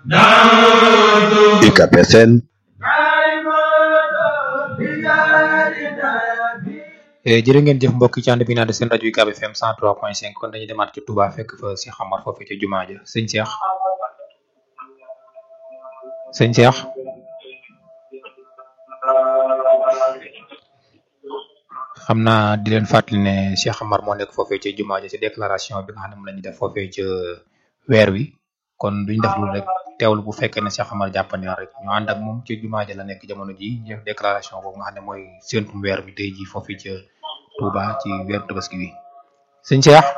UCAB FM jërë ngeen jëf mbokk yi ci ànd bi naan seen rajo UCAB FM 103.5 kon dañuy demaat ci Touba fekk fa Cheikh Amar foofu ca jumaa ja sëñ Cheikh sëñ Cheikh xam naa di leen fàttali ne Cheikh Amar moo nekk foofee ca jumaa ja ci déclaration bi nga xam ne moom la ñuy def foofee ca weer wi kon duñ def lu rek teewlu bu fekkee ne Cheikh Amar jàppandi na rek ñu ànd ak moom ci jumaa ja la nekk jamono ji ñu def déclaration boobu nga xam ne mooy séntum weer bi tey ji foofee ca Touba ci weeru tabaski wi sëñ Cheikh